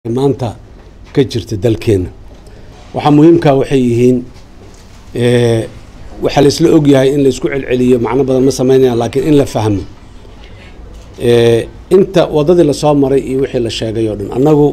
maanta ka jirta dalkeena waxaa muhiimkaa waxay yihiin waxaa la isla ogyahay in la isku celceliyo macno badan ma samaynayaan laakiin in la fahmo inta waddadii lasoo maray iyo wixii la sheegay oo dhan annagu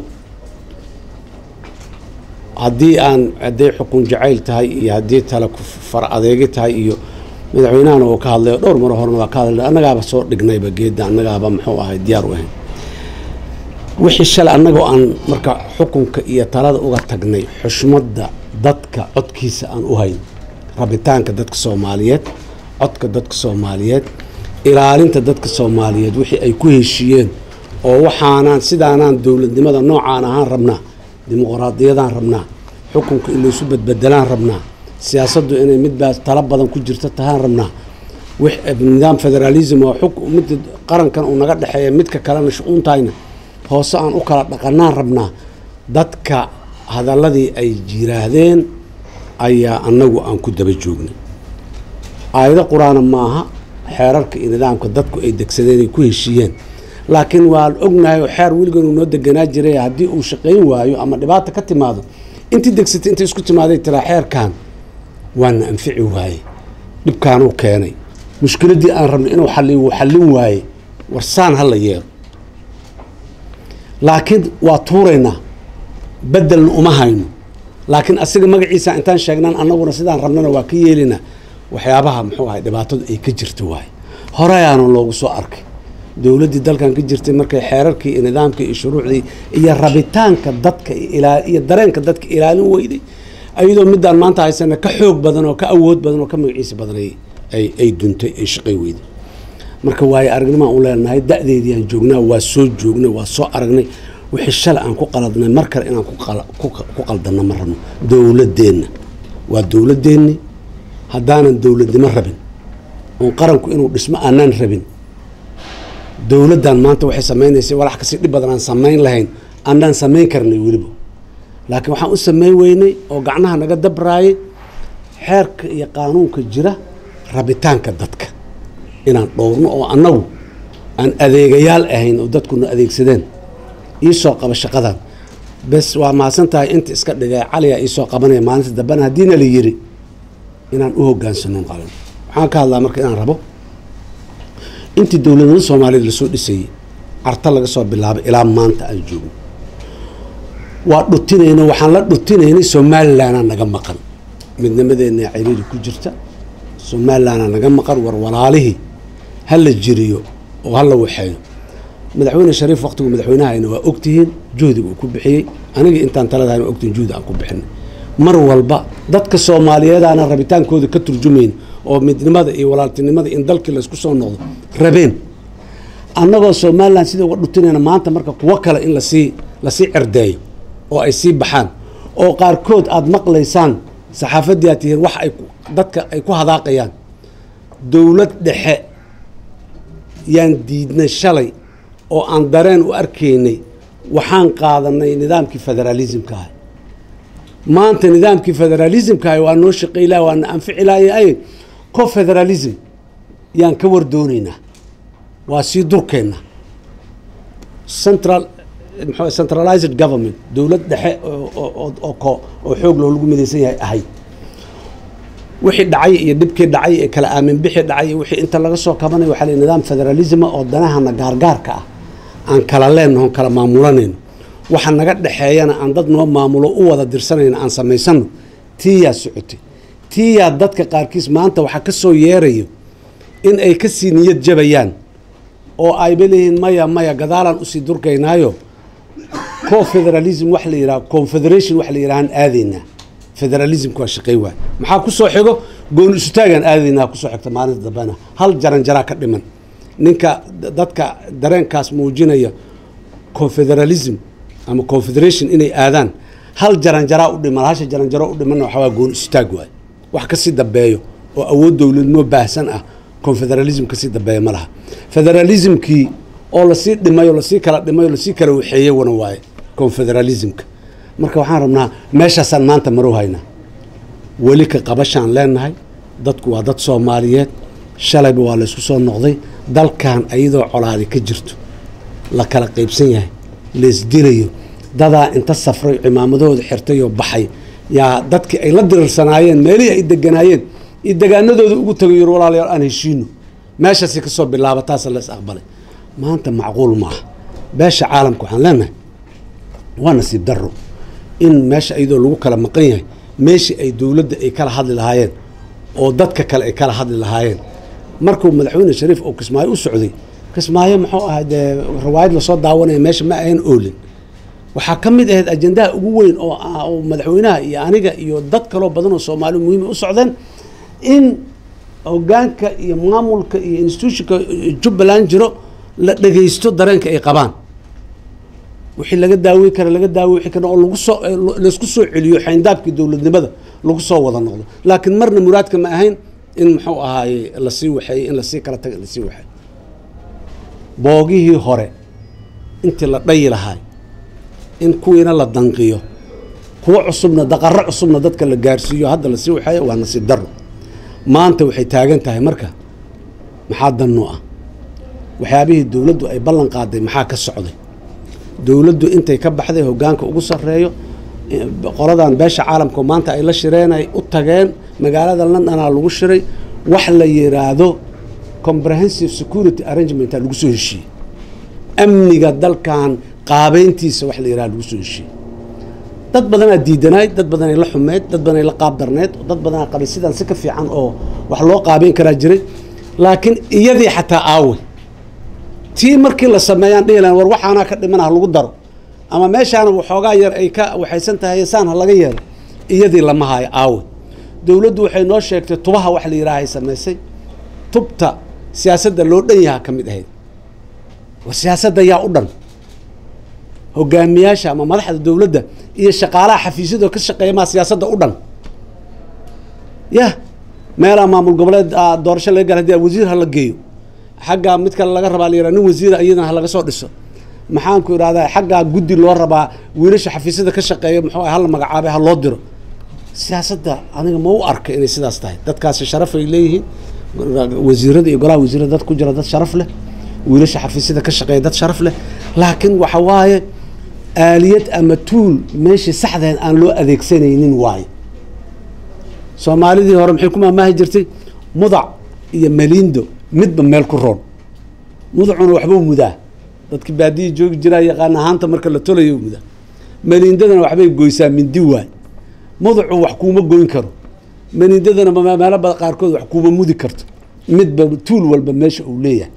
haddii aan hadday xukun jacayl tahay iyo haddii tale far adeegi tahay iyo madaxweynahana uu ka hadlay dhowr maro horena waa ka hadlay annagaaba soo dhignayba geedda annagaaba muxuu ahay diyaar u ahayn wixii shalay annagoo aan marka xukunka iyo talada uga tagnay xushmadda dadka codkiisa aan u hayn rabitaanka dadka soomaaliyeed codka dadka soomaaliyeed ilaalinta dadka soomaaliyeed wixii ay ku heshiiyeen oo waxaanaan sidaanaan dowladnimada noocaan ahaan rabnaa dimuqraadiyadaan rabnaa xukunka in laysu badbedelaan rabnaa siyaasaddu inay midbaas talo badan ku jirto tahaan rabnaa nidaam federaalism oo mid qarankan uu naga dhexeeya midka kalena shu-uuntayna hoose aan u kala dhaqanaan rabnaa dadka hadalladii ay jiraahdeen ayaa annagu aan ku daba joognay aayado qur-aana maaha xeerarka iyo nidaamka dadku ay degsadeen ay ku heshiiyeen laakiin waan ognahay oo xeer weligan uu noo deganaa jiray haddii uu shaqayn waayo ama dhibaata ka timaado intii degsatay intay isku timaaday tiraa xeerkan waana anfici waaye dhibkaanuu keenay mushkiladdii aan rabnay inuu xalliyo wuu xallin waaye warsaan ha la yeelo laakiin waa tuuraynaa bedelna uma hayno laakiin asiga magaciisa intaan sheegnaan annaguna sidaan rabnana waa ka yeelinaa waxyaabaha muxuu ahay dhibaatadu ay ka jirta waaye horeyaana loogu soo arkay dowladdii dalkan ka jirtay markay xeerarkii iyo nidaamkii iyo shuruucdii iyo rabitaanka dadka iyo dareenka dadka ilaalin weyday ayadoo midaan maanta haysana ka xoog badan oo ka awood badan oo ka magaciisa badan ay duntay ay shaqay weyday marka waayo aragnimaan u leenahay da-deedii aan joognaa waa soo joognay waa soo aragnay wixii shalay aan ku qaladnay mar kale inaan ku qaldanno ma rabno dowladdeenna waa dowladdeenni haddaanan dowladnimo rabin oon qaranku inuu dhismo aanaan rabin dowladdan maanta waxay samaynaysay walax kasii dhib badan aan samayn lahayn annaan samayn karnay weliba laakiin waxaan u samayn weynay oo gacnaha naga dabraayay xeerka iyo qaanuunka jira rabitaanka dadka inaan dhowrno oo annagu aan adeegayaal ahayn oo dadkuna adeegsadeen iisoo qaba shaqadan bes waa mahadsan tahay inta iska dhigay caliyaa iisoo qabanaya maalinta dambena haddiina la yiri inaan u hogaansano qalan waxaan ka hadlaa marka inaan rabo intii dowladnimada soomaaliyeed lasoo dhisayey carta laga soo bilaabay ilaa maanta aan joogno waa dhutinayna waxaan la dhutinaynay somalilanaa naga maqan midnimadeenna ciriiri ku jirta somalilanaa naga maqan war walaalihii ha la jiriyo oo ha la waxeeyo madaxweyne shariif waqtigu madaxweynahayna waa ogtihiin juhdiga uu ku bixiyey aniga intaan taladahayna waa ogtihiin juhdi aan ku bixinay mar walba dadka soomaaliyeedaana rabitaankooda ka turjumayn oo midnimada iyo walaaltinimada in dalkii laysku soo noqdo rabeen annagoo somalilan sida uga dhutinayna maanta marka kuwo kale in lasii lasii cerdeeyo oo ay sii baxaan oo qaarkood aada maqlaysaan saxaafaddii aad tihiin wax ay dadka ay ku hadaaqayaan dowlad dhexe yaan diidnay shalay oo aan dareen u arkaynay waxaan qaadanay nidaamkii federaalismka ah maanta nidaamkii federaalismka ah waa noo shaqaylah waana anficilaayay co federalism yaan ka war doonaynaa waa sii durkeenna central mxu centralized government dowlad dhexe oo xoog loo lagu midaysan yahay ahayd wixii dhacay iyo dhibkii dhacay ee kala aamin bixi dhacay iyo wixii inta laga soo kabanay waxaa la nidaam federalisma oo danahana gaargaarka ah aan kala leenaho kala maamulanayno waxa naga dhexeeyana aan dad noo maamulo u wada dirsanayno aan samaysano tiiyaa socotay tiiyaa dadka qaarkiis maanta waxaa ka soo yeerayo in ay ka sii niyad jabayaan oo ayba leeyihiin maya maya gadaalaan usii durkaynaayo co federalism wax la yidhaha confederation wax la yidhahaan aadaynaa federalismka waa shaqey waay maxaa ku soo xigo gooni isutaagaan aadaynaa kusoo xigta maalinta dambena hal jaran jaraa ka dhiman ninka dadka dareenkaas muujinaya confederalism ama confederation inay aadaan hal jaranjaraa u dhiman hasha jaranjaro u dhimanna waxaa waa gooni isutaag waay wax kasii dambeeyo oo awood dowladnimo baahsan ah confederalism kasii dambeeya ma laha federalismkii oo lasii dhimay oo lasii kala dhimay oo lasii kala waxeeyey wana waaye confederalismka marka waxaan rabnaa meeshaasaan maanta marow haynaa weli ka qabashaan leenahay dadku waa dad soomaaliyeed shalayba waa laysku soo noqday dalkan ayadoo colaadi ka jirto la kala qaybsan yahay laysdilayo dadaa inta safray cimaamadahooda xirtay oo baxay yaa dadkii ay la diriirsanaayeen meelihii ay deganaayeen iyo degaanadooda ugu tagay yir walaalayaal aan heshiino meeshaasi kasoo bilaaba taasa la is aqbalay maanta macquul maaha beesha caalamka waxaan leenahay waa nasiib daro in meesha iyadoo lagu kala maqan yahay meeshii ay dowladda ay kala hadli lahaayeen oo dadka kale ay kala hadli lahaayeen markuu madaxweyne shariif oo kismaayo u socday kismaayo muxuu ahay dee riwaayad lasoo daawanaya meesha ma ahayn oolin waxaa ka mid ahayd ajendaha ugu weyn oo oo madaxweynaha iyo aniga iyo dad kaloo badan oo soomaali muhiima u socdeen in hogaanka iyo maamulka iyo institutionka jubbaland jiro la dhegaysto dareenka ay qabaan wixii laga daawey kara laga daawey wixii kale oo lagu soo laisku soo celiyo xayndaabkii dowladnimada lagu soo wada noqdo laakiin marna muraadka ma ahayn in muxuu ahaaye lasii waxeeyey in lasii kala taga lasii waxeey boogihii hore intii la dhayi lahaay in kuwiina la danqiyo kuwo cusubna daqaro cusubna dadka la gaarsiiyo hadda lasii waxeeyo waa nasiib daro maanta waxay taagan tahay marka maxaa dannu ah waxyaabihii dowladdu ay ballan qaaday maxaa ka socday dowladdu intay ka baxday hogaanka ugu sarreeyo qoladan beesha caalamka maanta ay la shireen ay u tageen magaalada londonaa lagu shiray wax la yiraahdo comprehensive security arrangementa lagu soo heshiiyey amniga dalkan qaabeyntiisa wax la yiraha lagu soo heshiiyey dad badanaa diidanayd dad badanay la xumeyd dad badanay la qaab darneyd dad badanaa qabay sidaan si ka fiican oo wax loo qaabeyn karaa jiray laakiin iyadii xataa aawey tii markii la sameeyaan dhihi lahan war waxaanaa ka dhiman ha lagu daro ama meeshaana waxoogaa yar ay ka waxaysan tahay saan ha laga yeelo iyadii lama hayo aawe dowladdu waxay noo sheegtay tubaha wax la yidhaahay samaysay tubta siyaasadda loo dhan yaha ka mid ahayd war siyaasadda yaa u dhan hogaamiyaasha ama madaxda dowladda iyo shaqaalaha xafiisyadoo ka shaqeeya maa siyaasadda u dhan yah meelaa maamul goboleed doorasho laga gala hadii wasiir ha la geeyo xaggaa mid kale laga rabaa la yidhaha nin wasiira iyadana ha laga soo dhiso maxaanku idhahdaa xaggaa guddi loo rabaa wiilasha xafiisyada ka shaqeeya muxuu hala magacaabay ha loo diro siyaasadda aniga ma u arka inay sidaas tahay dadkaasi sharaf ay leeyihiin wasiirada iyo golaha wasiirada dad ku jira dad sharaf leh wiilasha xafiisyada ka shaqeeya dad sharaf leh laakiin waxa waaye aaliyad ama tuul meeshii saxdeed aan loo adeegsanaynin waaye soomaalidii hore maxay ku maamaahi jirtay mudac iyo maliindo midba meel ku roon mudacuna waxbuu mudaa dadki baadiyi joogi jiraa yaqaan ahaanta marka la tolayo mudaa maliindadana waxbay goysaa mindi waay mudacu wax kuuma goyn karo maliindadana meelo bada qaarkood wax kuuma mudi karto midba tuul walba meesha uu leeyahay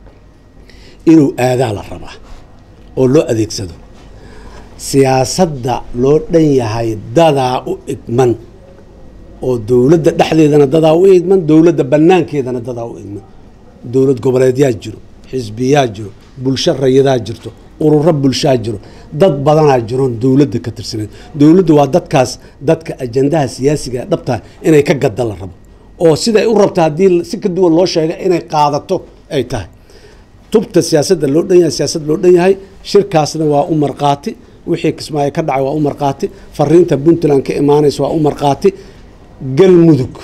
inuu aadaa la rabaa oo loo adeegsado siyaasadda loo dhan yahay dadaa u igman oo dowladda dhexdeedana dadaa u igman dowladda banaankeedana dadaa u igman dowlad goboleedyaa jiro xisbiyaa jiro bulsho rayadaa jirto ururo bulshaa jiro dad badanaa jiroon dowladda ka tirsaneed dowladdu waa dadkaas dadka ajandaha siyaasiga ee dhabtaa inay ka gadda la rabo oo siday u rabta haddii si ka duwan loo sheega inay qaadato ay tahay tubta siyaasadda loo dhan yahay siyaasad loo dhan yahay shirkaasna waa u marqaati wixii kismaayo ka dhacay waa u marqaati fariinta puntland ka imaanaysa waa u marqaati galmudug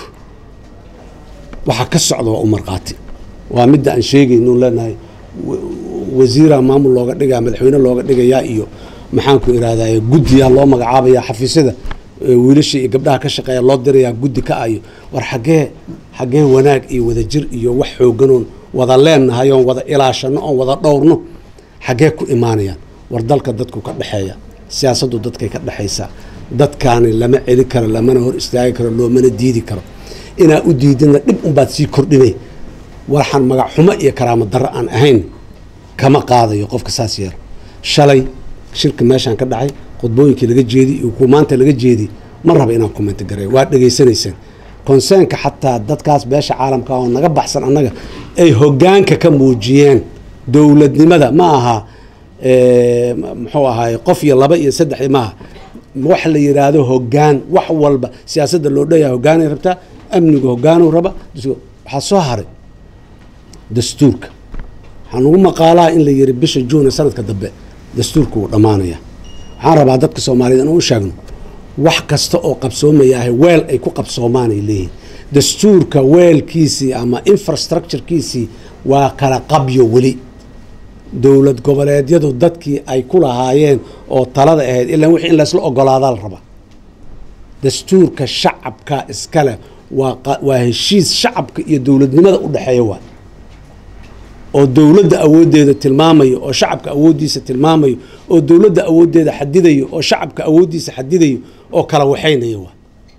waxaa ka socda waa u marqaati waa midda aan sheegayno leenahay wasiira maamul looga dhigaa madaxweyne looga dhigayaa iyo maxaanku irahdaa guddiyaa loo magacaabaya xafiisyada wiilasha iyo gabdhaha ka shaqeeya loo dirayaa guddi ka ayo war xaggee xaggee wanaag iyo wadajir iyo wax xooganoon wada leennahay oon wada ilaashano oon wada dhowrno xaggee ku imaanayaan war dalka dadku ka dhexeeya siyaasaddu dadkay ka dhexaysaa dadkaani lama celi karo lamana hor istaagi karo loomana diidi karo inaa u diidana dhib unbaad sii kordhinay waxaan magac xumo iyo karaamo darro aan ahayn kama qaadayo qofka saas yeelo shalay shirka meeshaan ka dhacay khudbooyinkii laga jeedi iyo kuwa maanta laga jeedi ma raba inaan commenti gareeyo waa dhegaysanaysaan consernka xataa dadkaas beesha caalamka oo naga baxsan annaga ay hogaanka ka muujiyeen dowladnimada ma aha muxuu ahaay qof iyo laba iyo saddex maaha wax la yidhaahdo hogaan wax walba siyaasadda loo dhanyahay hogaanay rabtaa amnigu hogaanu raba waxaa soo haray dastuurka waxaan ugu maqaalaa in la yiri bisha juune sanadka dambe dastuurka wuu dhammaanaya waxaan rabaa dadka soomaaliyed inaan u sheegno wax kasta oo qabsoomaya ahay weel ay ku qabsoomaan ay leeyihin dastuurka weelkiisii ama infrastructurekiisii waa kala qabyo weli dowlad goboleedyadu dadkii ay ku lahaayeen oo talada ahayd ilaa wixii in laysla ogolaadaa la rabaa dastuurka shacabka iskale waa qa- waa heshiis shacabka iyo dowladnimada u dhexeeya waa oo dowladda awooddeeda tilmaamayo oo shacabka awooddiisa tilmaamayo oo dowladda awooddeeda xadidayo oo shacabka awooddiisa xadidayo oo kala waxaynaya waa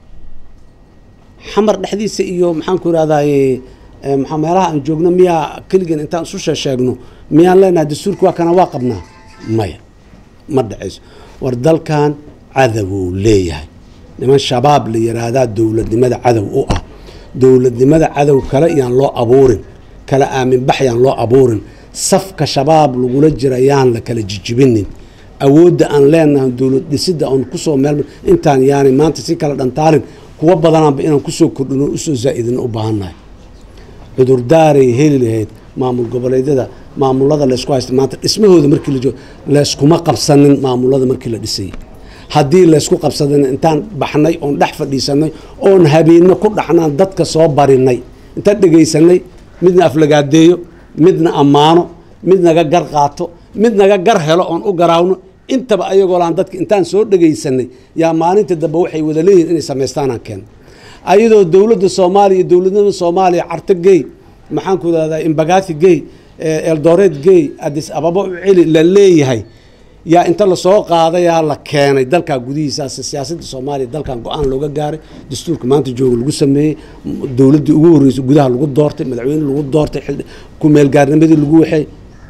xamar dhexdiisa iyo maxaan ku irahdaye maxaa meelaha aan joogno miyaa keligan intaan isu sheesheegno miyaan leenahay dastuurka waa kana waa qabnaa maya ma dhacayso war dalkan cadowuu leeyahay niman shabaab la yiraahdaa dowladnimada cadow u ah dowladnimada cadow kale yaan loo abuurin kala aaminbax yaan loo abuurin safka shabaab lagula jira yaan la kala jijibinin awoodda aan leenahay dowlad dhisidda oon kusoo meel intaan yaanay maanta si kala dhantaalin kuwa badanaanba inaan kusoo kordhino usoo zaa'idino u baahannahay cudurdaaray heli lahayd maamul goboleedyada maamulada laysku haysta maanta dhismahooda markii la joogo layskuma qabsanin maamulada markii la dhisayay haddii laysku qabsadana intaan baxnay oon dhex fadhiisanay oon habeenno ku dhaxnaan dadka soo barinay intaan dhegaysanay midna aflagaadeeyo midna ammaano mid naga gar qaato mid naga gar helo oon u garaawno intaba ayagoo laan dadka intaan soo dhegaysanay yaa maalinta dambe waxay wada leeyihin inay samaystaanaan keeno ayadoo dowladda soomaaliya iyo dowladnimada soomaaliya carto gey maxaan ku idhahdaa imbagathi gey eldoret gey adis ababa u celi la leeyahay yaa inta lasoo qaadayaa la keenay dalkaa gudihiisaas siyaasadda soomaaliya dalkan go-aan looga gaaray dastuurka maanta jooga lagu sameeyey dowladdii ugu horreysay gudaha lagu doortay madaxweyne lagu doortay xildhi- ku meelgaarnimadii lagu waxay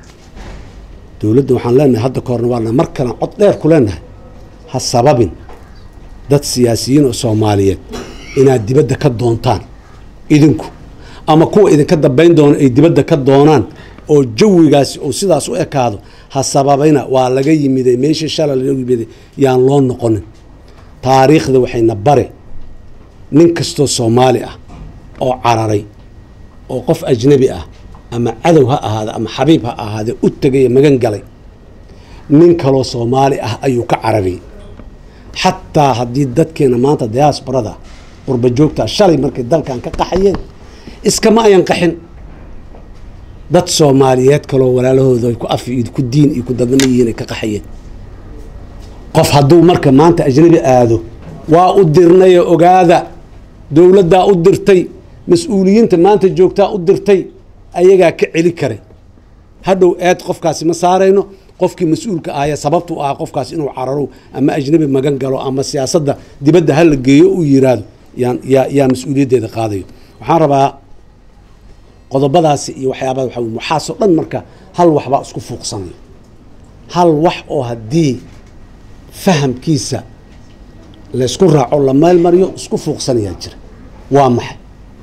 dowladda waxaan leenahay hadda ka horna waa mar kalean cod dheer ku leenahay ha sababin dad siyaasiyiin oo soomaaliyeed inaad dibadda ka doontaan idinku ama kuwa idinka dambayn doona ay dibadda ka doonaan oo jawigaasi uu sidaas u ekaado ha sababayna waa laga yimiday meeshii shalay laga yimiday yaan loo noqonin taariikhda waxayna bare nin kastoo soomaali ah oo cararay oo qof ajnabi ah ama cadow ha ahaade ama xabiib ha ahaadee u tegaya magan galay nin kaloo soomaali ah ayuu ka carariyey xataa haddii dadkeena maanta diaasbarada qurba joogta shalay markay dalkan ka qaxayeen iskama ayan qaxin dad soomaaliyeed kaloo walaalahooda ay ku af iyo ku diin iyo ku dadnimo yihiin ay ka qaxayeen qof hadduu marka maanta ajnabi aado waa u dirnaye ogaada dowladdaa u dirtay mas-uuliyiinta maanta joogtaa u dirtay ayagaa ka celi karay hadhow eed qofkaasi ma saarayno qofkii mas-uulka ahaya sababtu ahaa qofkaas inuu cararo ama ajnabi magan galo ama siyaasadda dibadda ha la geeyo uu yiraahdo yaan yaa yaa mas-uuliyaddeeda qaadayo waxaan rabaa qodobadaasi iyo waxyaabaa waxa weye waxaasoo dhan marka hal waxbaa isku fuuqsanayo hal wax oo haddii fahamkiisa laysku raaco la meel mariyo isku fuuqsanayaa jira waa maxay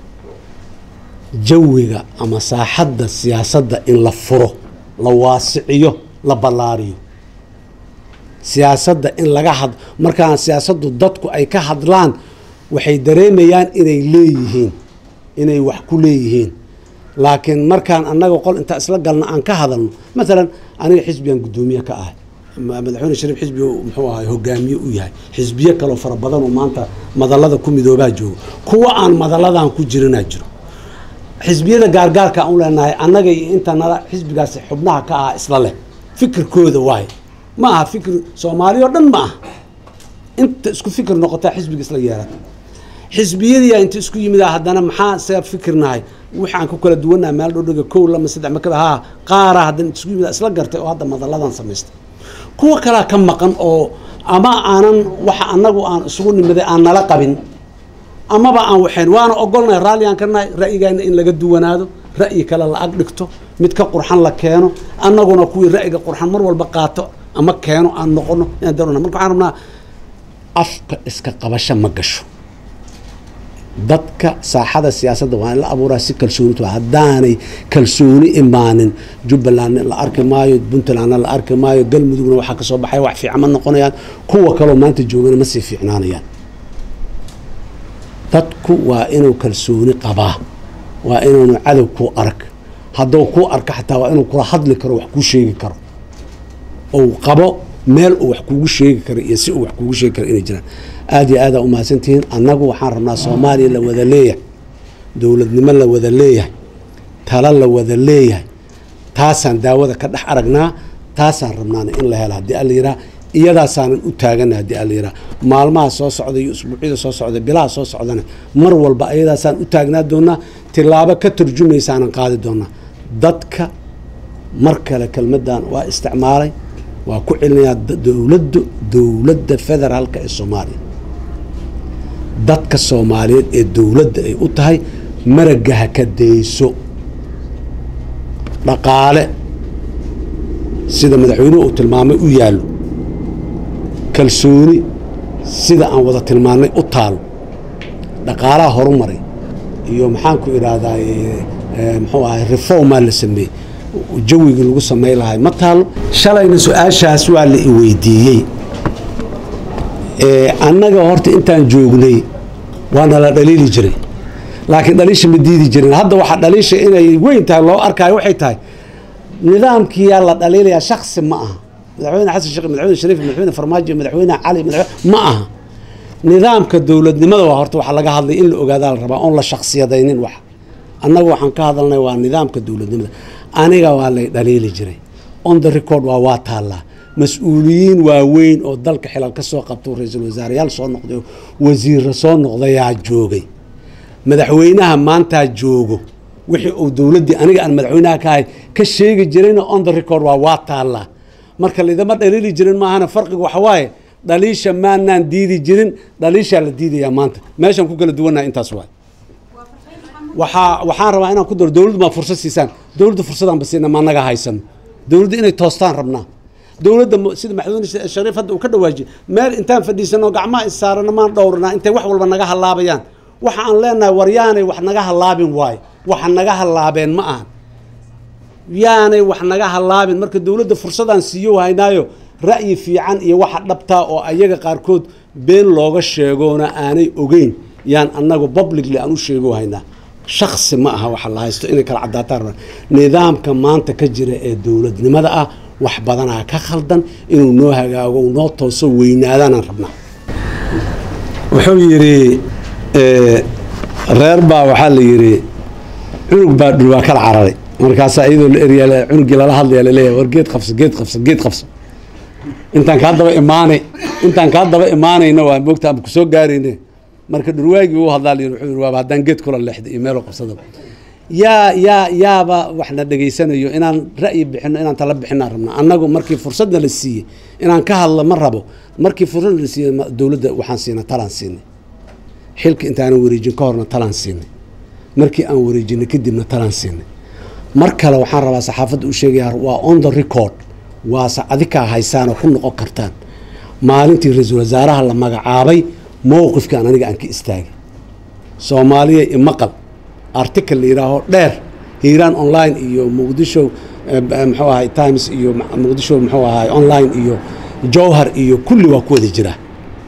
jawiga ama saaxadda siyaasadda in la furo la waasiciyo la ballaariyo siyaasadda in laga had markaan siyaasaddu dadku ay ka hadlaan waxay dareemayaan inay leeyihiin inay wax ku leeyihiin laakiin markaan annaga qol inta isla galna aan ka hadalno maalan aniga xisbigan guddoomiye ka ahay ma- madaxweyne shariif xisbi muxuu ahay hogaamiye u yahay xisbiye kaloo fara badan oo maanta madallada ku midoobaa joogo kuwa aan madalladan ku jirinaa jiro xisbiyada gaargaarka aan u leenahay annaga iyo inta nala xisbigaasi xubnaha ka ah isla leh fikirkooda waaye ma aha fikir soomaali oo dhan ma aha inta isku fikir noqotaa xisbiga isla yeelata xisbiyadiyaa inta isku yimid ah haddana maxaa isaga fikirnahay waxaan ku kala duwannaha meel dhodhoga kow lama saddex makaba haa qaara haddana inta isku yimid ah isla gartay oo hadda madalladan samaystay kuwa kalaa ka maqan oo ama aanan waxa annagu aan isugu nimiday aan nala qabin amaba aan waxayn waana ogolnahay raalli aan ka nahay ra'yigaana in laga duwanaado ra'yi kale la ag dhigto mid ka qurxan la keeno annaguna kuwii ra'yiga qurxan mar walba qaato ama keeno aan noqono inaan darona marka waxaan rabnaa afka iska qabasho ma gasho dadka saaxada siyaasadda waa in la abuuraa si kalsoonitu haddaanay kalsooni imaanin jubbalandna la arki maayo puntlandna la arki maayo galmudugna waxaa kasoo baxaya wax fiican ma noqonayaan kuwa kaloo maanta joogana ma sii fiicnaanayaan dadku waa inuu kalsooni qabaa waa inuunu cadow kuu arag hadduu kuu arka xataa waa inuu kula hadli karo wax kuu sheegi karo ou qabo meel uu wax kuugu sheegi karo iyo si uu wax kuugu sheegi karo inay jiraan aada iyo aadaa umahadsantihiin annagu waxaan rabnaa soomaaliya la wada leeyahay dowladnimo la wada leeyahay talo la wada leeyahay taasaan daawada ka dhex aragnaa taasaan rabnaana in la helo haddii alla yiraa iyadaasaanan u taagana haddii alla yiraa maalmaha soo socda iyo usbuucyada soo socda bilaha soo socdana mar walba iyadaasaan u taagnaa doonaa tilaabo ka turjumaysaanan qaadi doonaa dadka mar kale kelmaddan waa isticmaalay waa ku celinayaa dowladdu dowladda federaalka ee soomaaliya dadka soomaaliyeed ee dowladda ay u tahay maragga ha ka dayso dhaqaale sida madaxweynuhu uu tilmaamay u yaallo kalsooni sida aan wada tilmaannay u taalo dhaqaalaha horumaray iyo maxaanku idhaahdaa muxuu ahay reformaa la sameeyey jawigii lagu samay lahay ma taalo shalayna su-aashaas waa la i weydiiyey annaga horta intaan joognay waana la dhaliili jiray laakiin dhaliisha ma diidi jirin hadda waxaa dhaliisha inay weyn tahay loo arkaayo waxay tahay nidaamkiyaa la dhaliilayaa shaksi ma aha madaxweyne xasan sheekh madaxweyne shariif madaxweyne farmaajo madaxweyne cali madaxweyne ma aha nidaamka dowladnimada waa horta waxa laga hadlay in la ogaadaa la rabaa oon la shaksiyadaynin wax annaga waxaan ka hadalnay waa nidaamka dowladnimada aniga waa lay dhaliili jiray on the record waa waa taallaa mas-uuliyiin waaweyn oo dalka xilal ka soo qabto ra-iisul wasaareyaal soo noqday oo wasiirra soo noqdayaa joogay madaxweynaha maantaa joogo wixii uu dowladdii aniga aan madaxweynaha ka ahay ka sheegi jirayna on the record waa waa taallaa marka laydama dhaliili jirin maahana farqiga waxa waaye dhaliisha maanaan diidi jirin dhaliishaa la diidayaa maanta meeshaan ku kala duwannaha intaas waay waxaa waxaan rabaa inaan ku daro dowladdu maa fursad siisaan dowladda fursadaan basiina ma naga haysano dowladda inay toostaan rabnaa dowladda sida madaxweyne shariif hadda uu ka dhawaajiyey meel intaan fadhiisano gacmaha issaarana maan dhowranaa intay wax walba naga halaabayaan waxa aan leenahay war yaanay wax naga halaabin waayo waxa naga halaabeen ma ahan yaanay wax naga halaabin marka dowladda fursadaan siiyo haynaayo ra'yi fiican iyo waxa dhabtaa oo ayaga qaarkood been looga sheegoona aanay ogeyn yaan annagu publicly aan u sheego haynaa shaksi ma aha waxa la haysto inay kala caddaataan rabaan nidaamka maanta ka jira ee dowladnimada ah wax badanaa ka khaldan inuu noo hagaago noo tooso weynaadaanaan rabnaa wuxuu yidhi reer baa waxaa la yidhi cunug baa dhul waa kala cararay markaasaa iyadoo la eryaa cunugii lala hadlaya laleeyahay war geed qabso geed qabso geed qabso intaan kaa daba imaanay intaan kaa daba imaanayna waa moogta ama kusoo gaarayne marka dhurwaagii uu hadlaa la yidhi wuxuu yidhi waaba haddaan geed kula leexda iyo meelo qabsadaba yaa yaa yaaba waxna dhegaysanayo inaan ra'yi bixino inaan tala bixinaan rabnaa annagu markii fursadna la siiyey inaan ka hadlo ma rabo markii fursadna la siiyey dowladda waxaan siinay talaan siinay xilka intaanan wareejin ka horna talaan siinay markii aan wareejinay kadibna talaan siinay mar kale waxaan rabaa saxaafadda u sheegayaa waa on the record waase adikaa haysaanoo ku noqon kartaan maalintii ra-iisul wasaaraha la magacaabay mowqifkaan aniga aan ka istaagay soomaaliya imaqal article la yidhaaho dheer hiiraan online iyo muqdisho muxuu ahay times iyo muqdisho muxuu ahay online iyo jowhar iyo kulli waa ku wada jiraa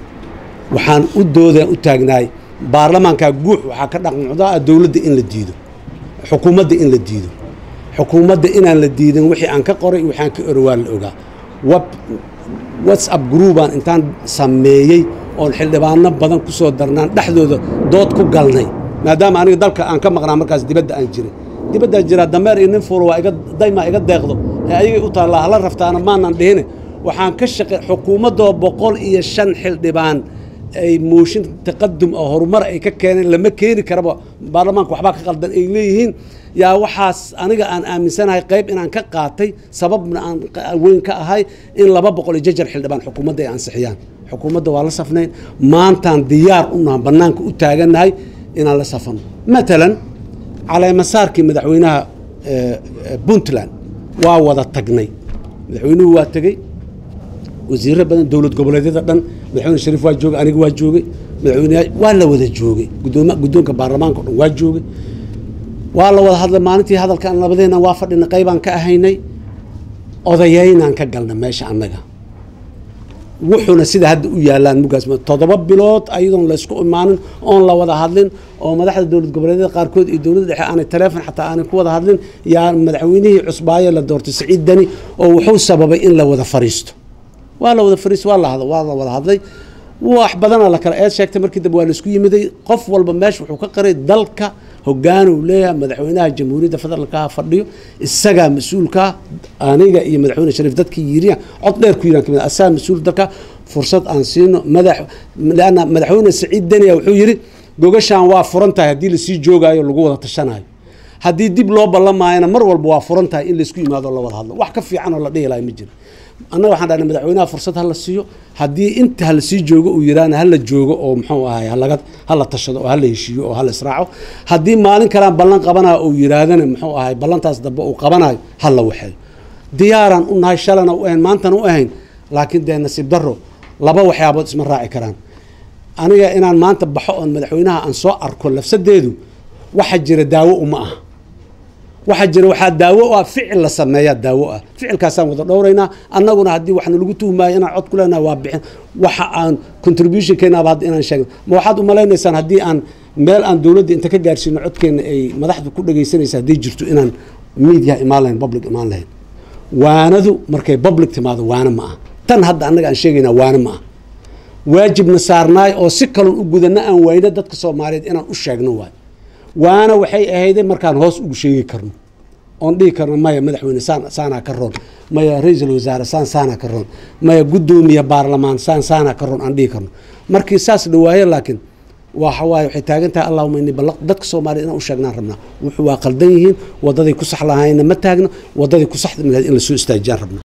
waxaan u doodaan u taagnaay baarlamaankaa guux waxaa ka dhaqmucdaa dowladda in la diido xukuumadda in la diido xukuumadda inaan la diidin wixii aan ka qoray waxaan ka oro waa la ogaa web whatsapp groupaan intaan sameeyey oon xildhibaano badan ku soo darnaan dhexdooda dood ku galnay maadaama aniga dalka aan ka maqnaa markaas dibadda aan jiray dibaddaa jiraa dameer iyo nin fuula waa iga daymaa iga deeqdo ee ayagay u taallaa hala raftaana maanan dhihine waxaan ka shaqey xukuumaddoo boqol iyo shan xildhibaan ay mooshin taqadum oo horumar ay ka keeneen lama keeni karaba baarlamaanka waxbaa ka qaldan ay leeyihiin yaa waxaas aniga aan aaminsanahay qayb inaan ka qaatay sababna aan weyn ka ahay in laba boqol iyo jajar xildhibaan xukuumadda ay ansixiyaan xukuumadda waa la safnayn maantaan diyaar u naha bannaanka u taagannahay inaan la safano matalan caleemasaarkii madaxweynaha puntland waa wada tagnay madaxweynuhu waa tegey wasiiro badan dowlad goboleedyada dhan madaxweyne shariif waa joogay aniga waa joogay madaxweyneyaa waa la wada joogay gudooma guddoonka baarlamaanka o dhan waa joogay waa la wada hadlay maalintii hadalkaan labadeena waa fadhina qaybaan ka ahaynay odayaynaan ka galna meesha annaga wuxuuna sida hadda u yaalaan mugaas toddoba bilood ayadoon laysku imaanin oon la wada hadlin oo madaxda dowlad goboleedyada qaarkood iyo dowladda dhexe aanay taleefon xataa aanay ku wada hadlin yaa madaxweynihii cusbaaye la doortay siciid dani oo wuxuu sababay in la wada fariisto waa la wada fariisto waa la waa la wada hadlay wax badana la kala eed sheegtay markii dambe waa laisku yimiday qof walba meesha wuxuu ka qaray dalka hogaanuu leeyahay madaxweynaha jamhuuriyadda federaalka fadhiyo isagaa mas-uulka aniga iyo madaxweyne shariif dadkii yiriya cod dheer ku yiraan kamid asagaa mas-uul dalka fursad aan siino madax leanna madaxweyne saciid deniya wuxuu yidhi gogashaan waa furan tahay haddii lasii joogaayo lagu wada tashanayo haddii dib loo ballamaayana mar walba waa furan tahay in laysku yimaado o la wada hadlo wax ka fiican oo la dhihi lahay ma jiro annaga waxaan dhahnay madaxweynaha fursad hala siiyo haddii inta hala sii joogo uu yidhaahna hala joogo oo muxuu ahay halaga hala tashado oo hala heshiiyo oo hala israaco haddii maalin kalaan ballan qabanayo uu yidhaahdana muxuu ahay ballantaas dambe uu qabanayo hala waxeeyo diyaaraan u nahay shalana u ahayn maantana u ahayn laakiin dee nasiib darro laba waxyaabood isma raaci karaan aniga inaan maanta baxo oon madaxweynaha aan soo arko lafsadeedu waxa jira daawo uma ah waxaa jira waxaa daawo u ah ficil la sameeyaa daawo ah ficilkaasaan wada dhowraynaa annaguna haddii waxna lagu tuhmaayo inaan cod ku leenahay waa bixin waxa aan contribution keenaaba hadda inaan sheegno ma waxaad umalaynaysaan haddii aan meel aan dowladda inta ka gaarsiino codkeena ay madaxdu ku dhagaysanaysa hadday jirto inaan media imaan lahayn public imaan lahayn waanadu markay public timaado waana ma ah tan hadda annaga aan sheegaynaa waana ma ah waajibna saarnaay oo si kaloon u gudana aan wayno dadka soomaaliyeed inaan u sheegno waay waana waxay ahayday markaan hoos ugu sheegi karno oon dhihi karno maya madaxweyne saan saanaa ka roon maya ra-iisul wasaare saan saanaa ka roon maya guddoomiye baarlamaan saan saanaa ka roon aan dhihi karno markii saas dhawaayo laakiin waxa waaye waxay taagan tahay allahuma ini ballaq dadka soomaaliya inaan u sheegnaan rabnaa wuxuu waa qaldan yihiin waddaday ku sax lahayna ma taagno waddaday ku saxda in la soo istaajiyaan rabnaa